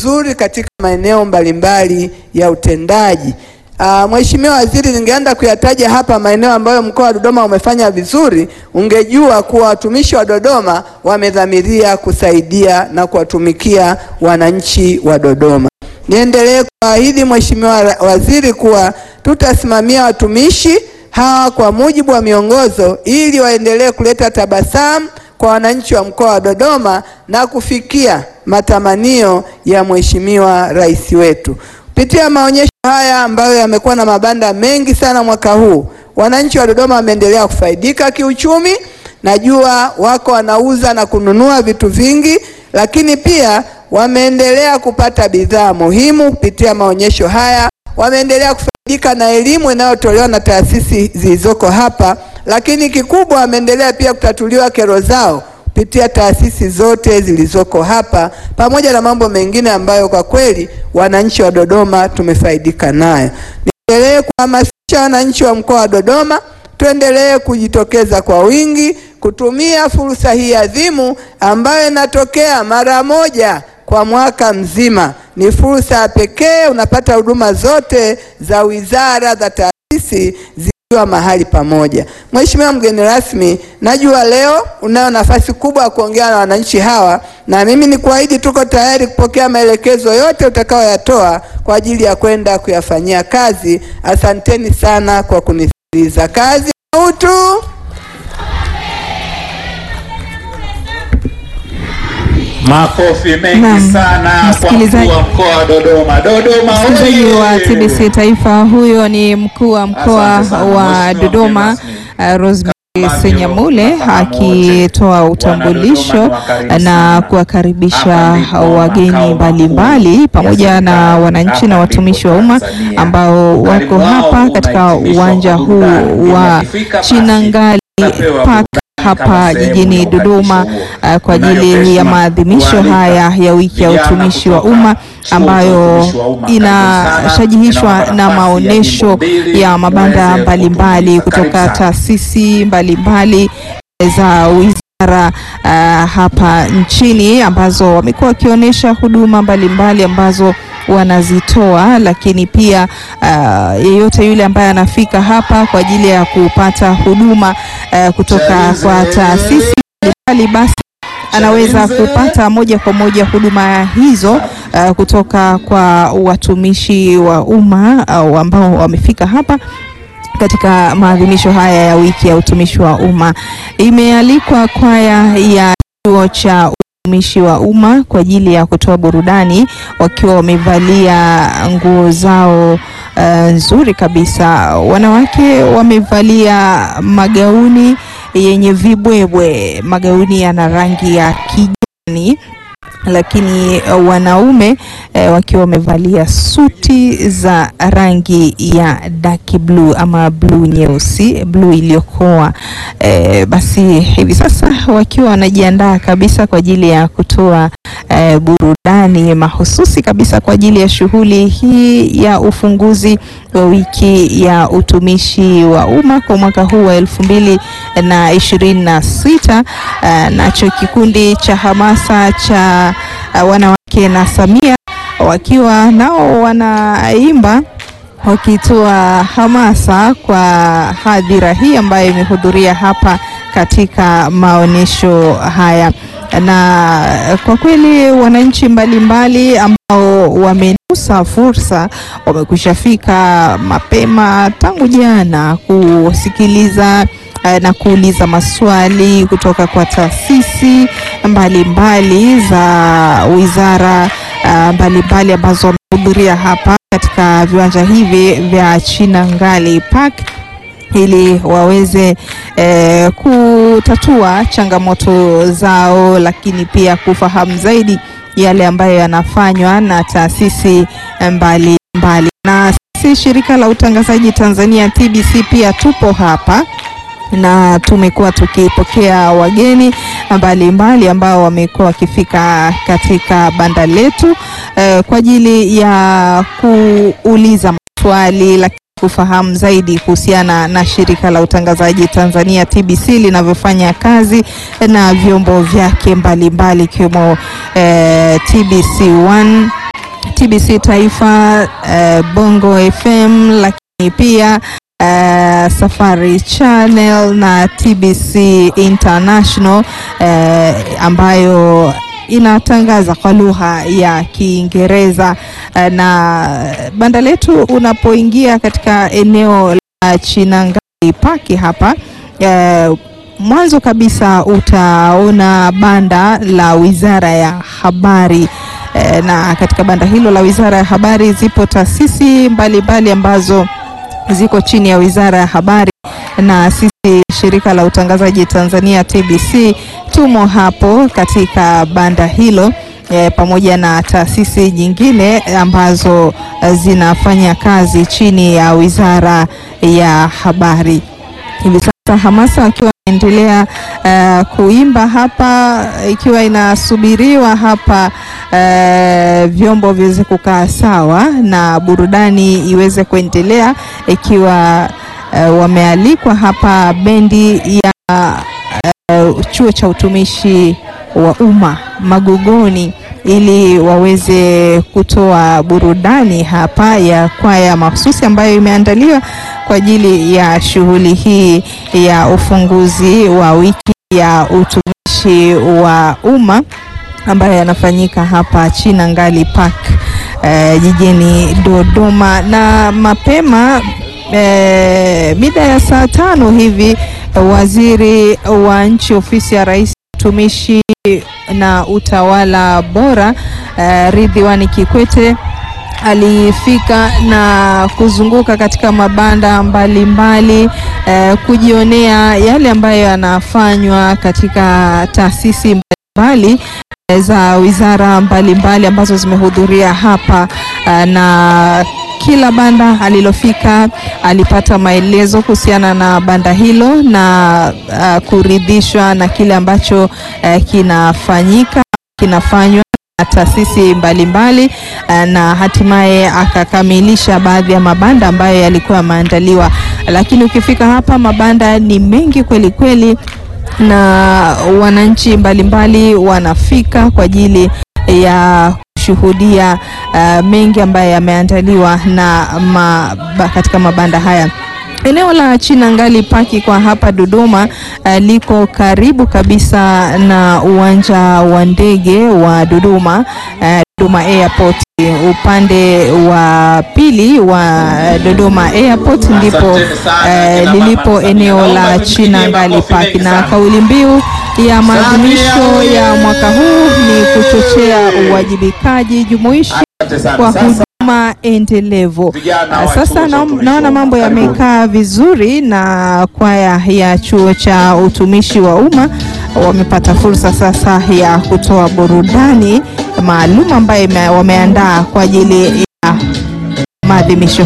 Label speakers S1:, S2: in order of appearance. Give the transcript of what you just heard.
S1: vizuri katika maeneo mbalimbali ya utendaji. Uh, Mheshimiwa Waziri, ningeenda kuyataja hapa maeneo ambayo mkoa wa Dodoma umefanya vizuri, ungejua kuwa watumishi wa Dodoma wamedhamiria kusaidia na kuwatumikia wananchi wa Dodoma. Niendelee kuahidi Mheshimiwa Waziri kuwa tutasimamia watumishi hawa kwa mujibu wa miongozo ili waendelee kuleta tabasamu kwa wananchi wa mkoa wa Dodoma na kufikia matamanio ya Mheshimiwa Rais wetu. Kupitia maonyesho haya ambayo yamekuwa na mabanda mengi sana mwaka huu, wananchi wa Dodoma wameendelea kufaidika kiuchumi. Najua wako wanauza na kununua vitu vingi, lakini pia wameendelea kupata bidhaa muhimu kupitia maonyesho haya. Wameendelea kufaidika na elimu inayotolewa na taasisi zilizoko hapa, lakini kikubwa wameendelea pia kutatuliwa kero zao kupitia taasisi zote zilizoko hapa pamoja na mambo mengine ambayo kwa kweli wananchi wa Dodoma tumefaidika nayo. Niendelee kuhamasisha wananchi wa mkoa wa Dodoma tuendelee kujitokeza kwa wingi kutumia fursa hii adhimu ambayo inatokea mara moja kwa mwaka mzima. Ni fursa ya pekee, unapata huduma zote za wizara za taasisi zikiwa mahali pamoja. Mheshimiwa mgeni rasmi, najua leo unayo nafasi kubwa ya kuongea na wananchi hawa, na mimi ni kuahidi tuko tayari kupokea maelekezo yote utakayoyatoa kwa ajili ya kwenda kuyafanyia kazi. Asanteni sana kwa kunisikiliza. Kazi ya utu.
S2: Makofi mengi
S3: Naam,
S2: sana kwa
S3: msikilizaji-
S2: mkuu wa mkoa wa Dodoma. Dodoma
S3: Msikilizaji
S2: oye!
S3: wa TBC Taifa, huyo ni mkuu wa mkoa
S2: Asante sana,
S3: wa
S2: Mheshimiwa
S3: Dodoma
S2: mgeni
S3: uh, Rosemary
S2: Kama
S3: Senyamule
S2: mnafahamu
S3: akitoa
S2: wote,
S3: utambulisho
S2: wana Dodoma ni wakarimu
S3: na
S2: sana.
S3: kuwakaribisha
S2: Hapa ndipo
S3: wageni
S2: makao
S3: mbalimbali
S2: makuu
S3: pamoja
S2: ya
S3: na
S2: serikali.
S3: wananchi na
S2: Hapa
S3: watumishi wa
S2: ndipo
S3: umma
S2: Tanzania.
S3: ambao
S2: Ukarimu
S3: wako
S2: wao
S3: hapa katika
S2: unahitimishwa
S3: uwanja
S2: kwa
S3: huu
S2: burudani.
S3: wa
S2: Ikifika basi,
S3: Chinangali
S2: utapewa
S3: Park
S2: burudani
S3: hapa
S2: kama sehemu
S3: jijini
S2: ya
S3: Dodoma
S2: ukaribisho
S3: uh, kwa
S2: huo.
S3: ajili ya
S2: Tunayo
S3: maadhimisho
S2: heshima
S3: haya ya wiki ya
S2: vijana
S3: utumishi wa
S2: kutoka
S3: umma
S2: chuo cha
S3: ambayo
S2: utumishi wa umma. Karibu sana.
S3: inashajihishwa
S2: Ninawapa
S3: na
S2: nafasi ya
S3: maonesho
S2: nyimbo mbili
S3: ya mabanda
S2: muweze
S3: mbalimbali
S2: kutumbuiza. Karibu
S3: kutoka
S2: sana.
S3: taasisi mbalimbali za wizara uh, hapa nchini ambazo wamekuwa wakionyesha huduma mbalimbali ambazo wanazitoa, lakini pia uh, yeyote yule ambaye anafika hapa kwa ajili ya kupata huduma uh, kutoka kwa taasisi mbalimbali basi anaweza kupata moja kwa moja huduma hizo uh, kutoka kwa watumishi wa umma au ambao wamefika hapa katika maadhimisho haya ya wiki ya utumishi wa umma. Imealikwa kwaya ya chuo cha utumishi wa umma kwa ajili ya kutoa burudani wakiwa wamevalia nguo zao uh, nzuri kabisa. Wanawake wamevalia magauni yenye vibwebwe, magauni yana rangi ya kijani lakini uh, wanaume eh, wakiwa wamevalia suti za rangi ya dark blue ama blue nyeusi, blue iliyokoa. Eh, basi hivi sasa wakiwa wanajiandaa kabisa kwa ajili ya kutoa eh, burudani mahususi kabisa kwa ajili ya shughuli hii ya ufunguzi wa wiki ya utumishi wa umma kwa mwaka huu wa elfu mbili na ishirini na sita. Uh, nacho kikundi cha hamasa cha uh, wanawake na Samia wakiwa nao wanaimba wakitoa hamasa kwa hadhira hii ambayo imehudhuria hapa katika maonyesho haya, na kwa kweli wananchi mbalimbali ambao wamenusa fursa wamekwisha fika mapema tangu jana kusikiliza eh, na kuuliza maswali kutoka kwa taasisi mbalimbali za wizara ah, mbalimbali ambazo wamehudhuria hapa katika viwanja hivi vya Chinangali Park ili waweze eh, kutatua changamoto zao, lakini pia kufahamu zaidi yale ambayo yanafanywa na taasisi mbali mbali. Na sisi shirika la utangazaji Tanzania TBC pia tupo hapa na tumekuwa tukipokea wageni mbalimbali ambao wamekuwa wakifika katika banda letu eh, kwa ajili ya kuuliza maswali lakini kufahamu zaidi kuhusiana na shirika la utangazaji Tanzania TBC linavyofanya kazi na vyombo vyake mbalimbali ikiwemo eh, TBC 1 TBC Taifa, eh, Bongo FM, lakini pia eh, Safari Channel na TBC International eh, ambayo inatangaza kwa lugha ya Kiingereza eh, na banda letu unapoingia katika eneo la Chinangali Park hapa eh, mwanzo kabisa utaona banda la Wizara ya Habari eh, na katika banda hilo la Wizara ya Habari zipo taasisi mbalimbali ambazo ziko chini ya Wizara ya Habari na sisi shirika la utangazaji Tanzania TBC tumo hapo katika banda hilo e, pamoja na taasisi nyingine ambazo eh, zinafanya kazi chini ya Wizara ya Habari. Hivi sasa hamasa akiwa inaendelea eh, kuimba hapa ikiwa inasubiriwa hapa eh, vyombo viweze kukaa sawa na burudani iweze kuendelea ikiwa eh, wamealikwa hapa bendi ya eh, chuo cha utumishi wa umma Magogoni ili waweze kutoa burudani hapa ya kwaya mahususi ambayo imeandaliwa kwa ajili ya shughuli hii ya ufunguzi wa wiki ya utumishi wa umma ambayo yanafanyika hapa Chinangali Park eh, jijini Dodoma na mapema eh, mida ya saa tano hivi waziri wa nchi ofisi ya rais utumishi na utawala bora eh, Ridhiwani Kikwete alifika na kuzunguka katika mabanda mbalimbali eh, kujionea yale ambayo yanafanywa katika taasisi mbalimbali eh, za wizara mbalimbali ambazo zimehudhuria hapa eh, na kila banda alilofika alipata maelezo kuhusiana na banda hilo na uh, kuridhishwa na kile ambacho uh, kinafanyika kinafanywa na taasisi mbalimbali uh, na hatimaye akakamilisha baadhi ya mabanda ambayo yalikuwa yameandaliwa, lakini ukifika hapa mabanda ni mengi kweli kweli, na wananchi mbalimbali wanafika kwa ajili ya kushuhudia uh, mengi ambayo yameandaliwa na ma, ba, katika mabanda haya. Eneo la Chinangali Paki kwa hapa Dodoma uh, liko karibu kabisa na uwanja wa ndege wa Dodoma uh, Dodoma Airport. Upande wa pili wa Dodoma Airport ndipo uh, lilipo eneo la Chinangali Park, na kauli mbiu ya maadhimisho ya mwaka huu ni kuchochea uwajibikaji jumuishi kwa huduma endelevu. Sasa na, naona mambo yamekaa vizuri na kwaya ya chuo cha utumishi wa umma wamepata fursa sasa ya kutoa burudani maalum ambayo wameandaa kwa ajili ya maadhimisho